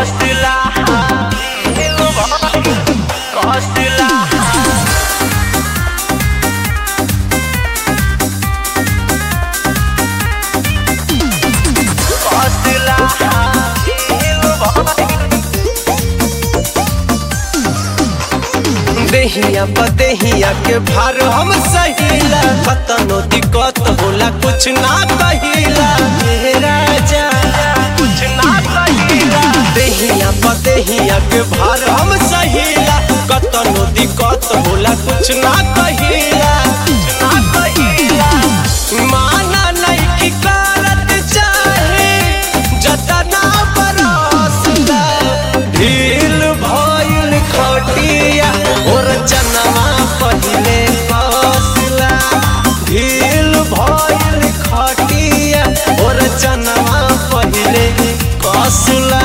Costela, Costela. देहिया बदेहिया के भार हम सहीला कतनो दिक्कत होला कुछ ना कहिला हे राजा कुछ ना कहिला देहिया बदेहिया के भार हम सहीला कतनो दिक्कत होला कुछ ना कहिला ना कहिला माना नहीं की करत चाहे जतना बरसला ढील भइल खटिया और जनवा पहिले कसला ढील भइल खटिया और जनवा पहिले कसला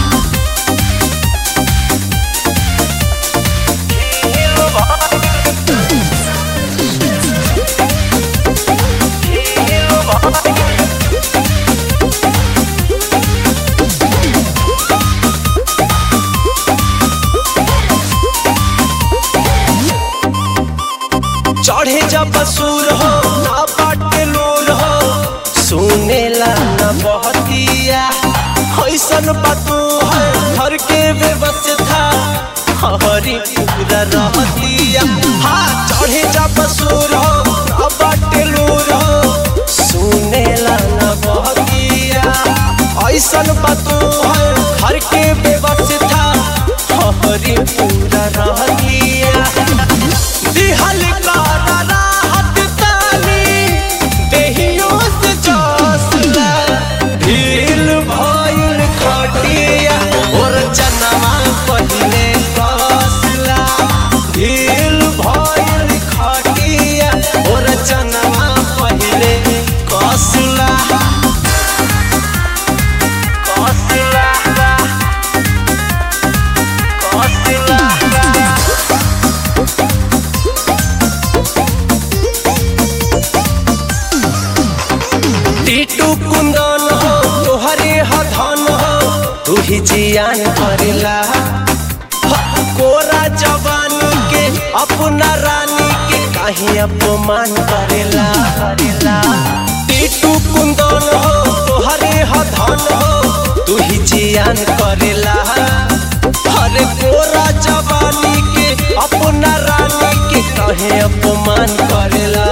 चढ़े जब सूर हो ना बाटे लूर हो सुनेला न बहतिया ऐसन बातू है घर के व्यवस्था हरी पूरा रहतिया हाँ चढ़े जब सूर हो ना बाटे लूर हो सुनेला न बहतिया ऐसन बातू है घर के व्यवस्था हरी पूरा रहतिया दिहल का राहत तानी देहियों से जसला ढील भइल खटिया और जनवा पहिले कसला ढील भइल खटिया और जनवा पहिले कसला Costela, Costela. टीटू कुंदन हो तोहरे हधन हो तू ही जियान करेला ह, कोरा जवानी के अपना रानी के काहे अपमान करेला करेला टीटू कुंदन हो तोहरे हधन हो तू ही जियान करेला हरे कोरा जवानी के अपना रानी के काहे अपमान करेला